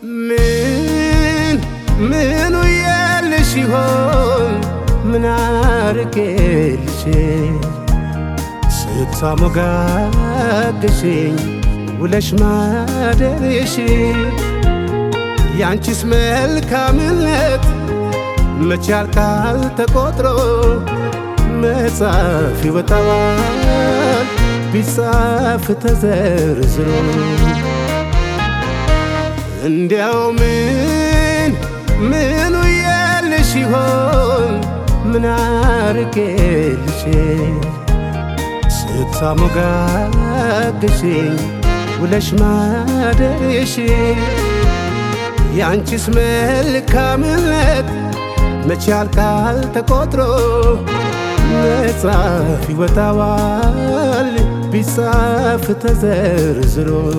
ምን ምኑ የልሽ ይሆን ምን አርጌልሽ ስታሞጋግሽኝ ውለሽ ማደርሽ ያንቺስ መልካምነት መቼ ያልቃል ተቆጥሮ መጻፍ ይወጣዋል ቢጻፍ ተዘርዝሮ እንዲያው ምን ምኑ የልሽ ይሆን ምን አርጌልሽ ስታሞጋግሽኝ ውለሽ ማደርሽ ያንቺስ መልካምነት መቼ ያልቃል ተቆጥሮ መጻፍ ይወጣዋል ቢጻፍ ተዘርዝሮ